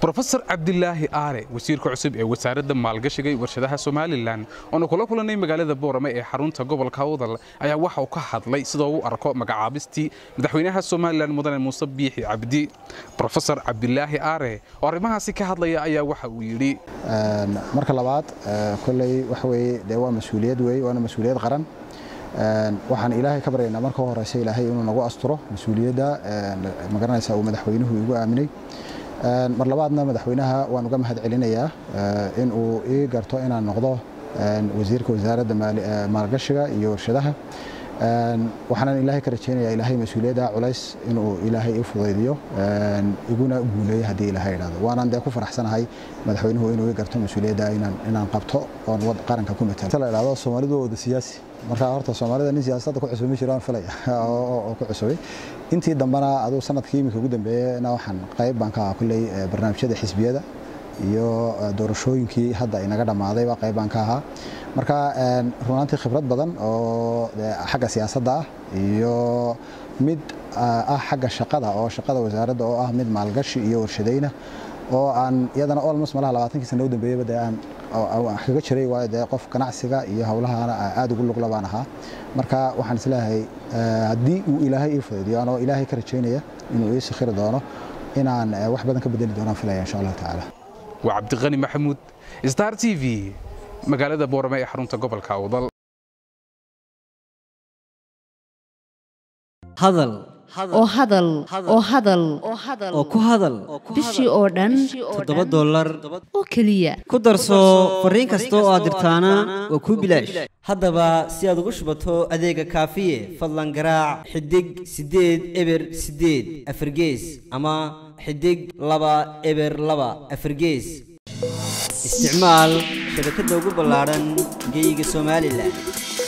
rofesor cabdilaahi aare wasiirka cusub ee wasaaradda maalgashiga iyo warshadaha somalilan oonu kula kulannay magaalada boorame ee xarunta gobolka awdal ayaa waxa uu ka hadlay sidoo u arko magacaabistii madaxweynaha somalilan mudane muuse biixi cabdi rofesor cabdilaahi aare oo arrimahaasi ka hadlaya ayaa waxa uu yidhi marka labaad kolley waxa weye dee waa mas-uuliyad wey waana mas-uuliyad qaran waxaan ilaahay ka baryaynaa marka u horeysa ilaahay inuu nagu asturo mas-uuliyadda magaranaysa uu madaxweynuhu igu aaminay mar labaadna madaxweynaha waan uga mahad celinayaa in uu ii garto inaan noqdo wasiirka wasaaradda maalgashiga iyo warshadaha waxaanan ilaahay ka rajaynayaa ilaahay mas-uuliyadda culays inuu ilaahay i fudaydiyo iguna guuleeyo haddii ilaahay idhahdo waanaan dee ku faraxsanahay madaxweynuhu inuu ii garto mas-uuliyadda inaan qabto oon qaranka ku matalo la idhahdo soomaalidu waa wada siyaasi marka horta soomaalida nin siyaasadda ku cusub ma jiraan filaya oo ku cusubay intii dambena aduu sanadkii iminka ugu dambeeyena waxaan qayb baan ka ahaa kulley barnaamijyada xisbiyada iyo doorashooyinkii hadda inaga dhammaadayba qayb baan ka ahaa marka runaantii khibrad badan oo xagga siyaasadda ah iyo mid ah xagga shaqada oo shaqada wasaaradda oo ah mid maalgashi iyo warshadayna oo aan iyadana olmos malaha labaatankii sana u dambeeyaba dee aan kaga jiray waayo dee qof ganacsiga iyo howlahana aad ugu lugla baan ahaa marka waxaan isleeyahay haddii uu ilaahay ii fudaydiyo anoo ilaahay ka rajaynaya inuu ii sakhiri doono inaan wax badan ka bedeli doonaan filaya insha allahu tacaala waa cabdiqani maxamuud star t v magaalada boorame ee xarunta gobolka awdal hadal oo hadal oo hadal oo ku hadal bishii oo dhan toddoba dollar oo keliya ku darso fariin kasta oo aad dirtaana waa kuu bilaash haddaba si aad ugu shubato adeega kaafiye fadlan garaac xidig siddeed eber siddeed afargees ama xidig laba eber laba afargees isticmaal shabakadda ugu ballaadhan geyga somalilan